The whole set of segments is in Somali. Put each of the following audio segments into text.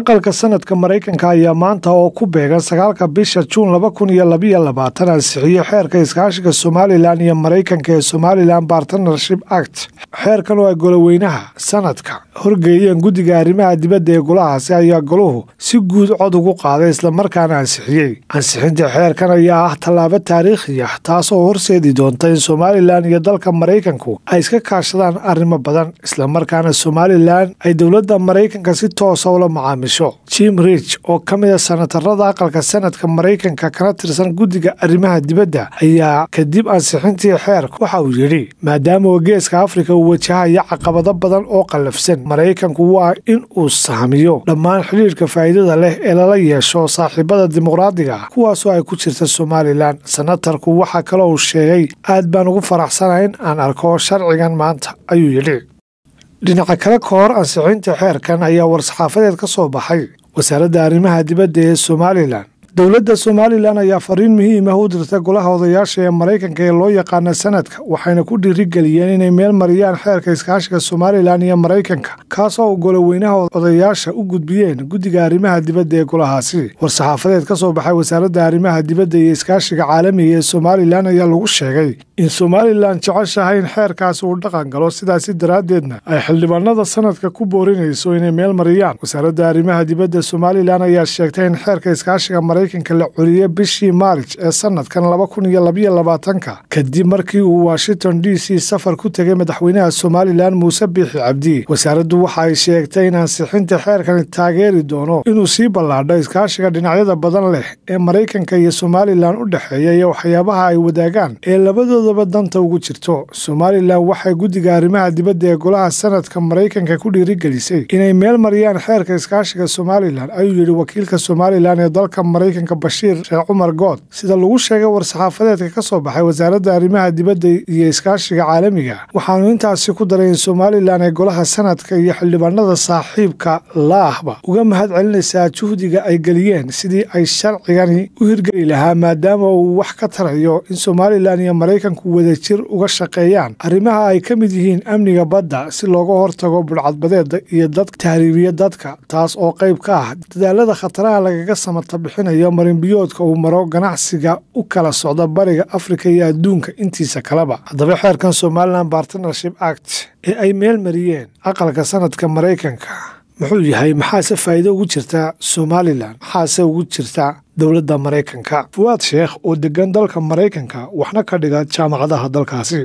aqalka sanadka maraykanka ayaa maanta oo ku beegan sagaalka bisha juun laba kun iyo labayo labaatan ansixiyey xeerka iskaashiga somalilan iyo maraykanka ee somalilan bartnership act xeerkan oo ay goloweynaha sanadka horgeeyeen guddiga arrimaha dibadda ee golahaasi ayaa goluhu si guud cod ugu qaaday islamarkaana ansixiyey ansixinta xeerkan ayaa ah tallaabo taariikhi ah taasoo horseedi doonta in somalilan iyo dalka maraykanku ay iska kaashadaan arrimo badan islamarkaana somalilan ay dowladda maraykanka si toosa ula macaamisho jim rich oo ka mid a sanatarada aqalka sanadka maraykanka kana tirsan guddiga arrimaha dibadda ayaa kadib ansixintii xeerka waxa uu yidhi maadaama oo geeska afrika uu wajahaya caqabado badan oo qallafsan maraykanku waa in uu sahmiyo dhammaan xidhiirka faa'iidada leh ee lala yeesho saaxiibada dimuqraadiga ah kuwaasoo ay ku jirta somalilan sanatarku waxaa kaloo uu sheegay aad baan ugu faraxsanahay in aan arko sharcigan maanta ayuu yidhi dhinaca kale ka hor ansixinta xeerkan ayaa war-saxaafadeed ka soo baxay wasaaradda arrimaha dibadda ee somalilan dowladda somalilan ayaa fariin muhiim ah u dirta golaha odayaasha ee maraykanka ee loo yaqaana sanadka waxayna ku dhiirigeliyeen inay meel mariyaan xeerka iskaashiga somalilan iyo maraykanka kaasoo u goloweynaha odayaasha u gudbiyeen guddiga arrimaha dibadda ee golahaasi war-saxaafadeed ka soo baxay wasaaradda arrimaha dibadda iyo iskaashiga caalamiga ee somalilan ayaa lagu sheegay in somalilan jeceshahay in xeerkaasi uu dhaqan galo sidaasi daraaddeedna ay xildhibaanada sanadka ku boorinayso inay meel mariyaan wasaaradda arrimaha dibadda somalilan ayaa sheegtay in xeerka iskaashiga maraykanka la celiye bishii maarij ee sanadkan laba kun iyo labayo labaatanka kadib markii uu washington d c safar ku tegay madaxweynaha somalilan muuse biixi cabdi wasaaraddu waxa ay sheegtay in ansixinta xeerkani taageeri doono inuu sii ballaadho iskaashiga dhinacyada badan leh ee maraykanka iyo somalilan u dhexeeya iyo waxyaabaha ay wadaagaan ee labadoodaba danta ugu jirto somalilan waxay guddiga arrimaha dibadda ee golaha sanadka maraykanka ku dhiirigelisay inay meel mariyaan xeerka iskaashiga somalilan ayuu yidhi wakiilka somalilan ee dalka maraykanka bashiir sheekh cumar good sida lagu sheegay war-saxaafadeedka ka soo baxay wasaaradda arrimaha dibadda iyo iskaashiga caalamiga waxaanu intaasi ku daray in somalilan ee golaha sanadka iyo xildhibaanada saaxiibka laahba uga mahad celinaysaa juhdiga ay geliyeen sidii ay sharcigani u hirgeli lahaa maadaama uu wax ka tarayo in somalilan iyo maraykanku wadajir uga shaqeeyaan arrimaha ay ka mid yihiin amniga badda si looga hortago budhcadbadeeda iyo dadka tahriibiya dadka taas oo qayb ka ah dadaalada khataraha lagaga samata bixinayo marinbiyoodka uu maro ganacsiga u kala socda bariga afrika iyo adduunka intiisa kaleba haddaba xeerkan somalilan bartnership act ee ay meel mariyeen aqalka sanadka maraykanka muxuu yahay maxaase faa'iido ugu jirta somalilan maxaase ugu jirta dowladda maraykanka fuwaad sheekh oo degan dalka maraykanka waxna ka dhiga jaamacadaha dalkaasi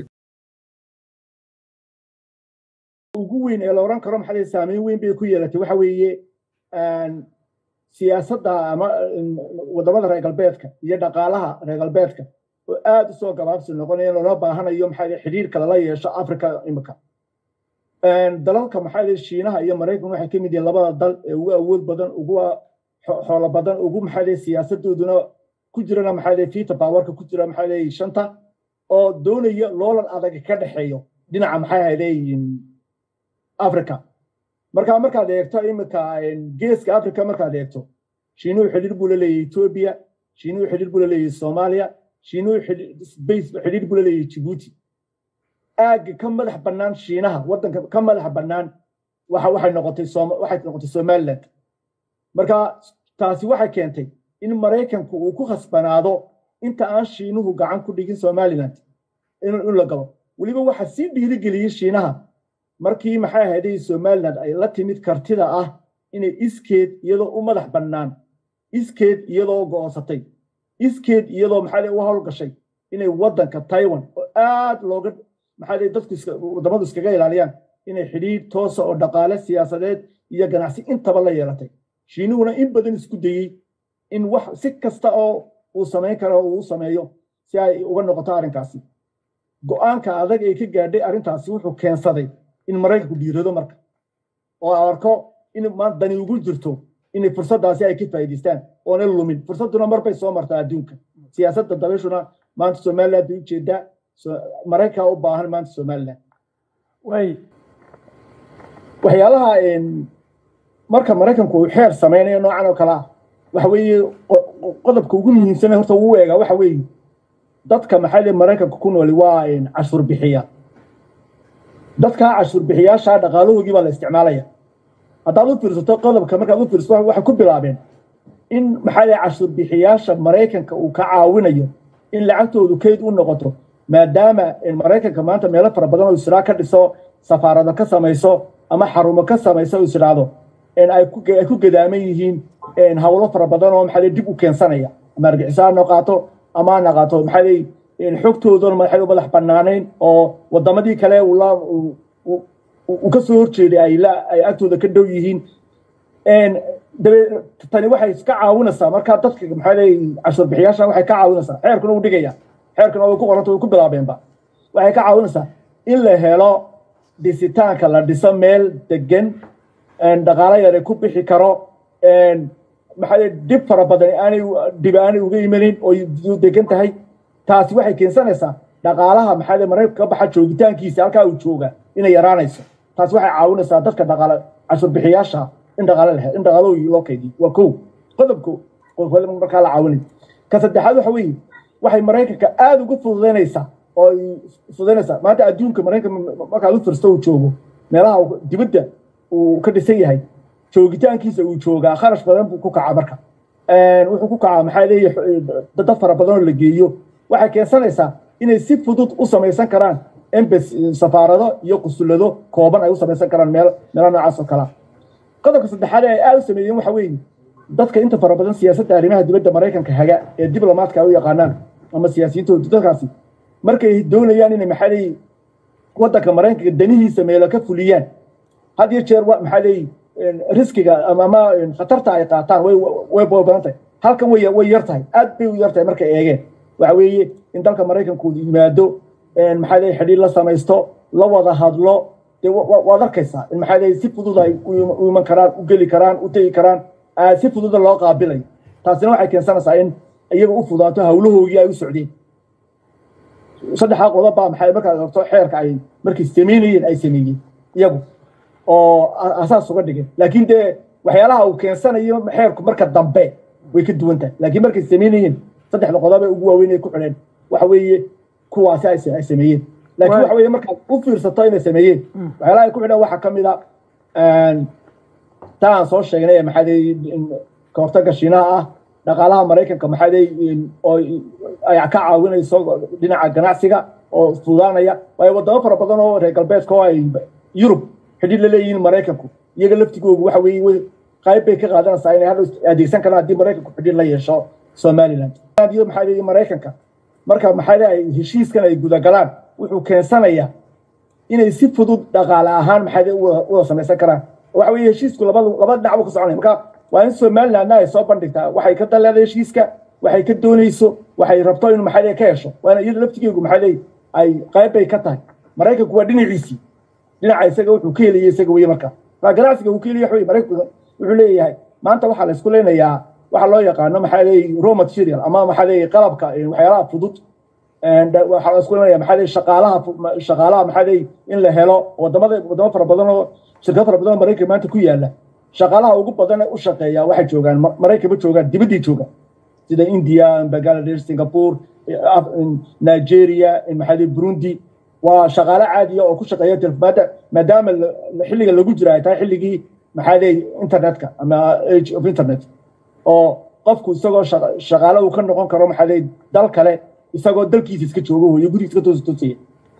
ugu weyn ee la odhan karo maxaa saameyn weyn bay ku yeelatay waxa weeye siyaasadda ama waddamada reer galbeedka iyo dhaqaalaha reer galbeedka oo aad u soo gabaabsi noqonaya loola baahanayo maxaa xidhiirka lala yeesho africa imika dalalka maxaa shiinaha iyo maraykan waxay ka mid yihiin labada dal ee ugu awood badan ugu xoolo badan ugu maxaa siyaasadooduna ku jirana maxaa fiita baawarka ku jira maxaa shanta oo doonaya loolan adag ka dhexeeyo dhinaca maxay ahayde africa marka markaad eegto imika geeska africa markaad eegto shiinuhu xidhiir buu la leeyahay etoobiya shiinuhu xidhiir buu la leeyahay soomaaliya shiinuhu xidhiir buu la leeyahay jibuuti aagga ka madax bannaan shiinaha waddanka ka madax bannaan waxay noqotay waxay noqotay somaliland marka taasi waxay keentay in maraykanku uu ku khasbanaado inta aan shiinuhu gacan ku dhigin somaliland in la galo weliba waxa sii dhiirigeliyey shiinaha markii maxay ahayday somaliland ay la timid kartida ah inay iskeed iyadoo u madax bannaan iskeed iyadoo go'oonsatay iskeed iyadoo maxaa u howlgashay inay waddanka taiwan oo aad looga maxaa dadku waddamadu iskaga ilaaliyaan inay xidhiir toosa oo dhaqaale siyaasadeed iyo ganacsi intaba la yeelatay shiinuhuna in badan isku dayey in wax si kasta oo uu samayn karo uu sameeyo si ay uga noqoto arrinkaasi go'aanka adag ee ka gaadhay arrintaasi wuxuu keensaday in maraykanku dhiirado marka oo arko in dani ugu jirto inay fursaddaasi ay ka faa'iidaystaan oona lumin fursadduna marbay soo martaa adduunka siyaasadda dabashuna maanta somaliland bay ujeedaa maraykanka u baahan maanta somaliland way waxyaalaha marka maraykanku uu xeer samaynayo noocan oo kale ah waxa weeye qodobka ugu muhiimsan horta uu eegaa waxa weeye dadka maxaa le maraykanka ku nooli waa cashuur bixiya dadkaa cashuur bixiyaasha dhaqaalahoogii baa la isticmaalaya haddaad u fiirsato qodobka markaad u fiirsato waxay ku bilaabeen in maxaa lay cashuur bixiyaasha maraykanka uu ka caawinayo in lacagtoodu kayd u noqoto maadaama maraykanka maanta meelo fara badan oo israa ka dhiso safaarado ka samayso ama xarumo ka samayso is idhaahdo ay ku gadaaman yihiin hawlo fara badan oo maxaa dib u keensanaya ama argixisa ha noqaato ama ha noqaato maxaa lay xogtooduna maxay u madax bannaanayn oo wadamadii kale uu ka soo horjeeday ay agtooda ka dhow yihiin tani waxay iska caawinaysaa markaa dadka maxaa lay cashuur bixiyaasha waxay ka caawinaysaa xeerkuna uu dhigaya xeerkuna way ku qoranta way ku bilaabeenba waxay ka caawinaysaa in la helo dhisitaanka la dhiso meel degan dhaqaalo yare ku bixi karo maxaa dhib fara badan aanay dhib aanay uga imanin oo degan tahay taasi waxay keensanaysaa dhaqaalaha maxaa maraykanka ka baxa joogitaankiisa halkaa uu jooga inay yaraanayso taasi waxay caawinaysaa dadka dhaqaale cashuur bixiyaasha in dhaqaale leh in dhaqaalo loo kaydiyo waa kow qodobka markaa la caawinay ka saddexaad waxa weeye waxay maraykanka aada uga fududaynaysaa oo ay fududaynaysaa maanta adduunka maraykanka markaad u firsto uu joogo meelaha dibadda uu ka dhisan yahay joogitaankiisa uu joogaa kharash badan buu ku kacaa marka wuxuu ku kacaa maxaa leeyahay dad fara badan oo la geeyo waxay keensanaysaa inay si fudud u samaysan karaan embas safaarado iyo qusulado kooban ay u samaysan karaan meel meelo noocaas oo kalea qodobka saddexaad ee ay aada u sameeyeen waxa weeye dadka inta fara badan siyaasadda arrimaha dibadda maraykanka haga ee diblomaadka ay u yaqaanaan ama siyaasiyintooda dadkaasi markay doonayaan inay maxaa leeyihi waddanka maraykanka danihiisa meelo ka fuliyaan had iyo jeer maxaa leeyihi riskiga ama khatarta ay qaataan way way badan tahay halkan way way yar tahay aad bay u yar tahay markay eegeen waxa weeye in dalka maraykanku yimaado maxaa leeyihi xidhiir la samaysto la wada hadlo dee waad arkaysaa in maxaa leeyihi si fudud ay u iman karaan u geli karaan u tegi karaan si fududa loo qaabilayo taasina waxay keensanaysaa in iyaga u fudaato hawlahoogii ay u socdeen saddexdaa qodob baa maxay markaad horto xeerka ay markay sameynayeen ay sameeyeen iyagu oo asaas uga dhigeen laakiin dee waxyaalaha uu keensanayo xeerku marka dambe way ka duwan tahay laakiin markay sameynayeen saddexda qodob ee ugu waaweyn ay ku xidheen waxa weeye kuwaasi ay sameeyeen laakiin waxa weeye markaad u fiirsato inay sameeyeen waxyaalaha ay ku xidheen waxaa ka mid a taa aan soo sheegnay ee maxaa ka hortagga shiinaha ah dhaqaalaha maraykanka maxaa oo ay ka caawinayso dhinaca ganacsiga oo fudaanaya waayo wadamo fara badan oo reer galbeedka oo ay yurub xidhiir la leeyihiin maraykanku iyaga laftigoogu waxa weeye qayb bay ka qaadanaysaa inay hadhow adeegsan karaan haddii maraykanku xidhiir la yeesho somaliland iyo maxaa leeyihi maraykanka marka maxaa ay heshiiskan ay gudagalaan wuxuu keensanayaa inay si fudud dhaqaale ahaan maxaa wada samaysan karaan waxa weeye heshiisku labada laba dhinac buu ka soconaya marka waa in somalilandna ay soo bandhigtaa waxay ka daleeda heshiiska waxay ka doonayso waxay rabto in maxaa ka hesho waana iyada laftigeegu maxaa ay qayb bay ka tahay maraykanku waa dhinaciisii dhinaca isaga wuxuu ka helaya isaga weye marka marka ganacsiga uu ka helaya waxa maraykanku wuxuu leeyahay maanta waxaa la isku leenayaa waxa loo yaqaano maxaa leeyahay raw material ama maxaa leeyahay qalabka waxyaalaha fudud waxaa la isku leenayaa maxaa leeyahay shaqaalaha shaqaalaha maxaa leeyahay in la helo wadamada wadamo fara badan oo shirkado fara badan oo maraykan maanta ku yaala shaqaalaha ugu badan u shaqeeya waxay joogaan maraykanba joogaan dibaddii joogaan sida india bangladesh singapore nigeria maxaa burundi waa shaqaale caadiya oo ku shaqeeya telefmaada maadaama xilliga lagu jira ay tahay xilligii maxaa leeyahay internetka ama age of internet oo qofku isagoo shaqaale uu ka noqon karo maxaa leeyahay dal kale isagoo dalkiisa iska joogo iyo gurigiisa ka toosi toosaya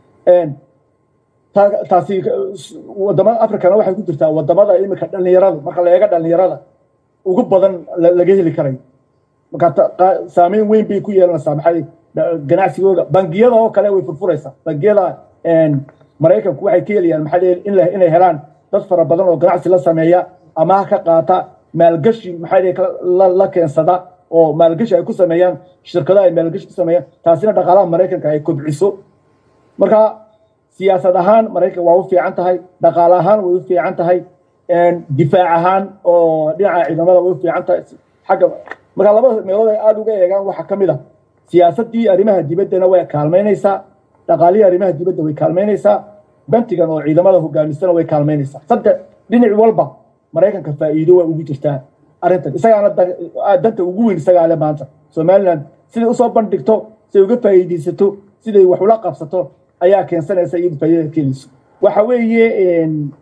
taasi wadamada africana waxay ku jirtaa wadamada imika dhalinyarada marka la eega dhalinyarada ugu badan laga heli karayo marka saameyn weyn bay ku yeelanaysaa maxay ganacsigooda bangiyada oo kale way furfuraysaa bangiyada maraykanku waxay ka helayaan maxaa inay helaan dad fara badan oo ganacsi la sameeya amaah ka qaata maalgashi maxaa la keensada oo maalgashi ay ku sameeyaan shirkadaha ay maalgashi ku sameeyaan taasina dhaqaalaha maraykanka ay kobciso marka siyaasad ahaan maraykan waa u fiican tahay dhaqaale ahaan way u fiican tahay difaac ahaan oo dhinaca ciidamada way u fiican tahay xagga marka labada meelood ay aada uga eegaan waxaa ka mid a siyaasaddii arrimaha dibaddana way kaalmaynaysaa dhaqaalihii arrimaha dibadda way kaalmaynaysaa bantigan oo ciidamada hogaamisana way kaalmaynaysaa saddex dhinac walba maraykanka faa'iido waa ugu jirtaa arrintan isagaana danta ugu weyn isagaa le maanta somaliland siday usoo bandhigto siday uga faa'iidaysato siday wax ula qabsato ayaa keensanaysa iyadu faa'iidada keenayso waxa weeye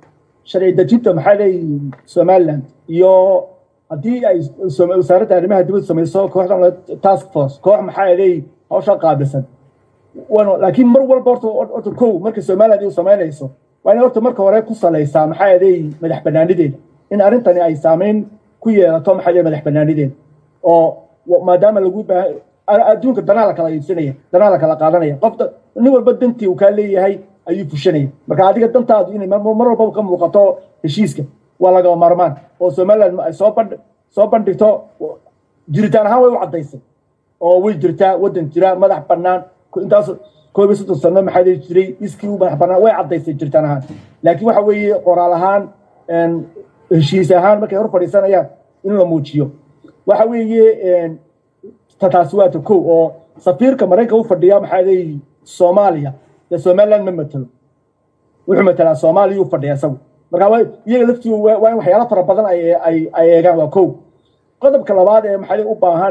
sharci dejinta maxaa leeyihi somaliland iyo haddii ay wasaaradda arrimaha dibadda samayso kooxdan task force koox maxaa leeyihi hawsha qaabilsan laakiin mar walba horta horta kow marka somaliland uu samaynayso waa in horta marka hore ku salaysaa maxaa leeyihi madax banaanideeda in arrintani ay saameyn ku yeelato maxaa leeyihi madax banaanideeda oo maadaama lagu baahan adduunka danaa la kala iibsanaya danaa la kala qaadanaya qofta nin walba dantii uu kaa leeyahay ayuu fushanaya marka adiga dantaadu inay mar walbaba ka muuqato heshiiska waa lagama maarmaan oo somaliland ay soo bandh soo bandhigto jiritaan ahaan way u caddaysay oo way jirtaa waddan jira madax bannaan intaas koob iyo soddon sano maxaa dhihi jiray iskii u madax bannaan way caddaysay jiritaan ahaan laakiin waxa weeye qoraal ahaan heshiis ahaan markay hor fadhiisanayaan in la muujiyo waxa weeye taasi waa ta kow oo safiirka maraykanka u fadhiya maxaa leeyihi soomaaliya dee somaliland ma matelo wuxuu matelaa soomaaliya u fadhiya isagu marka iyaga laftiidu waa in waxyaalo fara badan ay eegaan waa kow qodobka labaad ee maxaa u baahan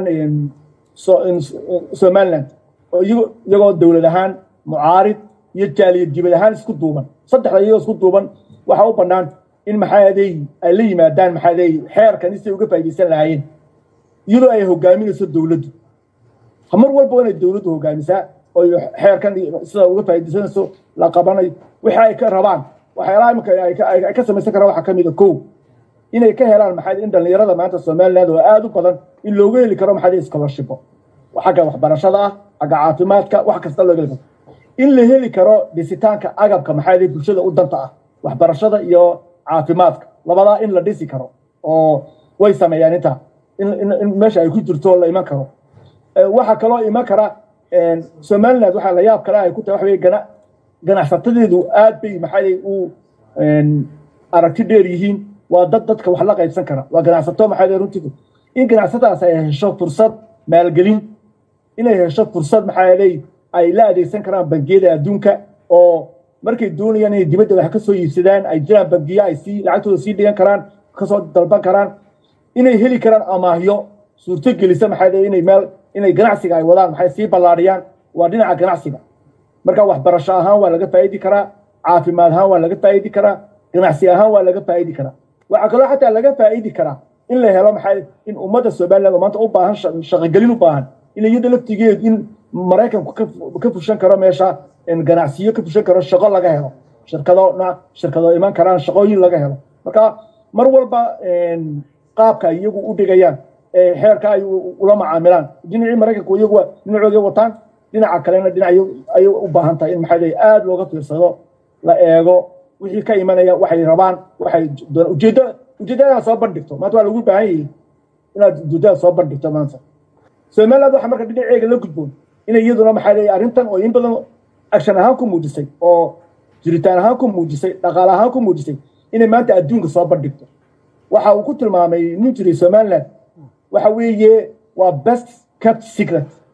somaliland oo iyagoo dowlad ahaan mucaarid iyo jaaliyad dibad ahaan isku duuban saddexda iyagoo isku duuban waxa u bannaan in maxaa leeyi ay la yimaadaan maxaa leeyi xeerkan si ay uga faa'iidaysan lahaayeen iyadoo ay hogaaminayso dowladdu mar walba waa inay dowladdu hogaamisaa oo xeerkan sida uga faa'iidaysanayso la qabanayo wixii ay ka rabaan waxyaalaha imika ay ka samaysan karaan waxaa ka mid a kow inay ka helaan maxaa in dhallinyarada maanta somaliland oo aad u badan in looga heli karo maxaa scholarshipo xagga waxbarashada ah xagga caafimaadka wax kasta looga heli karo in la heli karo dhisitaanka agabka maxaa bulshada u danta ah waxbarashada iyo caafimaadka labadaa in la dhisi karo oo way sameeyaan intaa in meesha ay ku jirto la iman karo waxaa kaloo iman kara somaliland waxaa la yaab kale ay ku tahay waxa weye gana ganacsatadeedu aad bay maxaa u aragti dheer yihiin waa dad dadka wax la qaybsan kara waa ganacsato maxaa runtii in ganacsatadas ay hesho fursad maalgelin inay hesho fursad maxaa leey ay la adeegsan karaan bangiyada adduunka oo markay doonayaan inay dibadda wax ka soo iibsadaan ay jiraan bangiyo ay sii lacagtooda sii dhigan karaan kasoo dalban karaan inay heli karaan amaahyo suurto gelisa maxaa leey inay meel inay ganacsiga ay wadaan maxay sii ballaadhiyaan waa dhinaca ganacsiga marka waxbarasho ahaan waa laga faa'idi karaa caafimaad ahaan waa laga faa'idi karaa ganacsi ahaan waa laga faa'idi karaa waxaa kaloo xataa laga faa'idi karaa in la helo maxaa in ummadda somaliland oo maanta u baahan shaqogelin u baahan in iyada laftigeed in maraykanku ka fushan karo meesha ganacsiyo ka fushan karo shaqo laga helo shirkado shirkado iman karaan shaqooyin laga helo marka mar walba qaabka iyagu u dhigayaan xeerka ay ula macaamilaan dhinacii maraykanku iyagu dhinacooda wataan dhinaca kalena dhinac ayay u baahan tahay in maxaa leeyahay aada looga fiirsado la eego wixii ka imanaya waxay rabaan waxay ujeeddo ujeeddada soo bandhigto maanta waa lagu baahan yahay inaad ujeeddada soo bandhigto maanta somaliland waxaa marka dhinaceega la gudboon inay iyaduna maxaa leeyahay arrintan oo in badan action ahaan ku muujisay oo jiritaan ahaan ku muujisay dhaqaale ahaan ku muujisay inay maanta adduunka soo bandhigto waxa uu ku tilmaamay nin jiray somaliland waxa weeye waa best kept secret